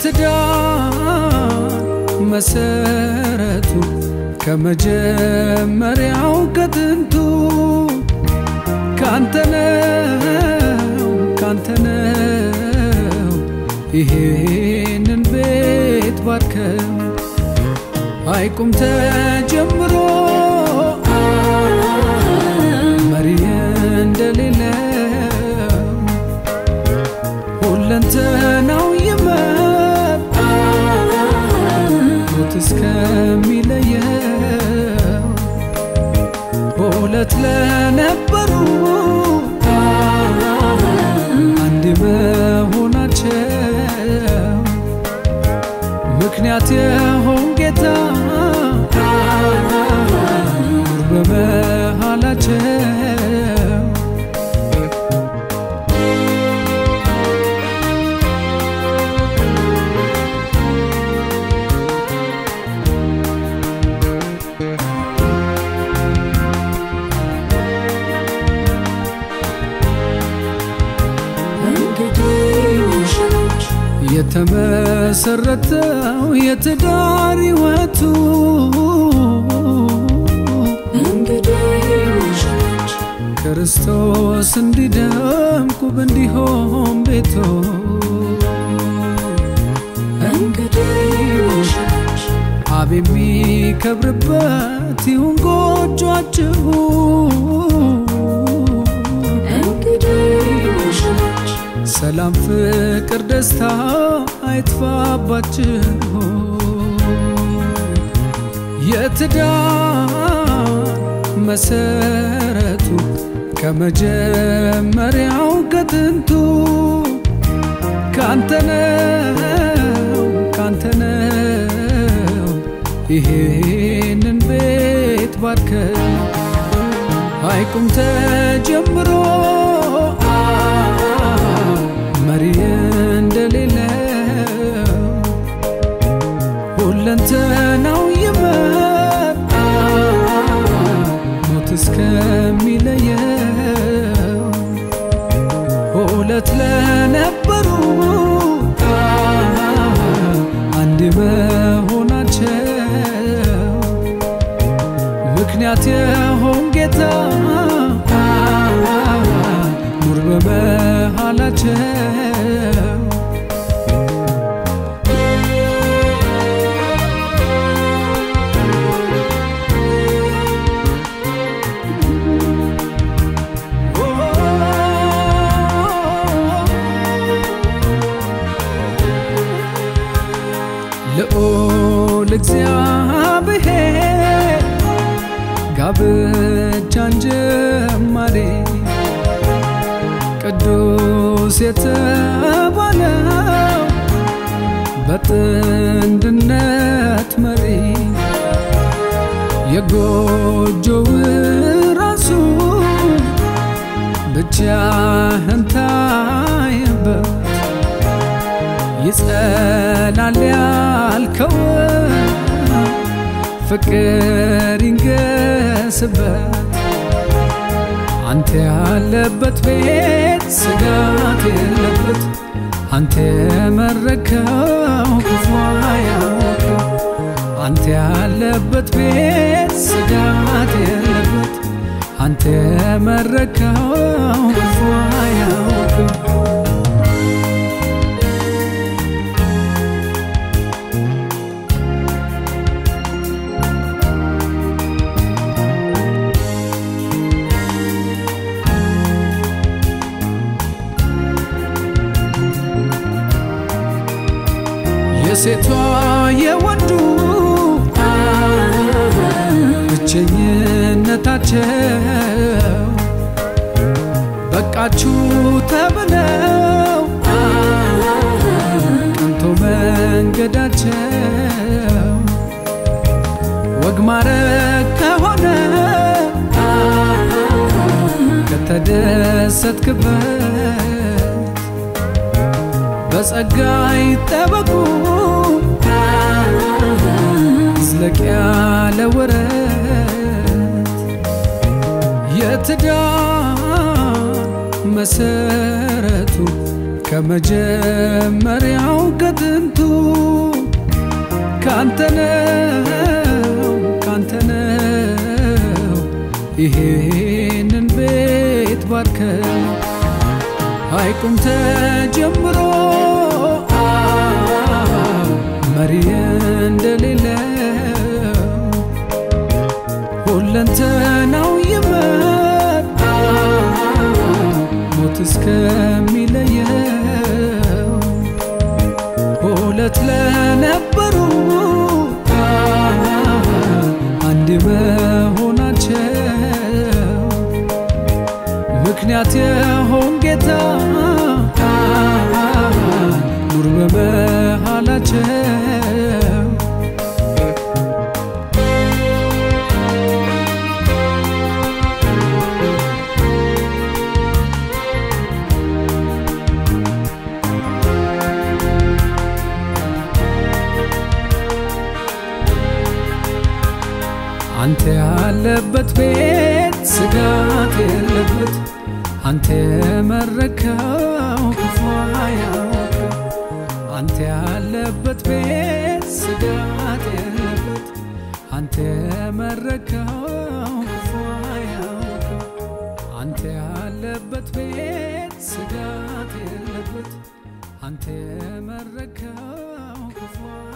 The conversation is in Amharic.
የትዳር መሰረቱ ከመጀመሪያው ከጥንቱ ካንተነው ካንተነው ይሄንን ቤት ባርከው አይቁም ተጀምሮ መሪ እንደሌለው ሁለንተናው ይመር ሞት እስከሚለየው ሁለት ለነበሩ አንድ መሆናቸው ምክንያት የሆን ጌታ ኑር በመሃላቸው የተመሰረተው የትዳር ሕይወቱ ክርስቶስ እንዲደምቁ እንዲሆን ቤቶ አብ የሚከብርበት ይሁን ጎጇችሁ ሰላም፣ ፍቅር፣ ደስታ አይጥፋባችሁ። የትዳር መሰረቱ ከመጀመሪያው ከጥንቱ ካንተነው ካንተነው ይሄንን ቤት ባርከው አይቁም ተጀምሮ መሪ እንደሌለው ሁለንተናው ይመር ሞት እስከሚለየው ሁለት ለነበሩ አንድ መሆናቸው ምክንያት የሆን ጌታ ኑር በመሃላቸው ልዑል እግዚአብሔር ጋብቻን ጀማሪ ቅዱስ የተባለው በጥንድነት መሪ የጎጆው ራሱ ብቻህን ታየበት ይጸናል ያልከው ፍቅር ይንገስበት አንተ ያለበት ቤት ስጋት የለበት አንተ የመረከው ክፉ አያውቅም አንተ ያለበት ቤት ስጋት የለበት አንተ የመረከው ክፉ አያውቅም የሴቷ የወንዱ ብቸኝነታቸው በቃችሁ ተብለው ቀንቶ መንገዳቸው ወግ ማረግ ከሆነ ከተደሰትክበት በጸጋ ይጠበቁ ዝለቅ ያለ ወረት የትዳር መሰረቱ ከመጀመሪያው ከጥንቱ ካንተነው ካንተነው ይሄንን ቤት ባርከው ሐይቁም ተጀምሮ መሪ እንደሌለው ሁለንተናው ይመር ሞት እስከሚለየው ሁለት ለነበሩ አንድ መሆናቸው ምክንያት የሆን ጌታ ኑር በመሃላቸው አንተ ያለበት ቤት ስጋት የለበት አንተ የመረከው ክፉ አያውቅም። አንተ ያለበት ቤት ስጋት የለበት አንተ የመረከው ክፉ አያውቅም። አንተ ያለበት ቤት ስጋት የለበት አንተ የመረከው ክፉ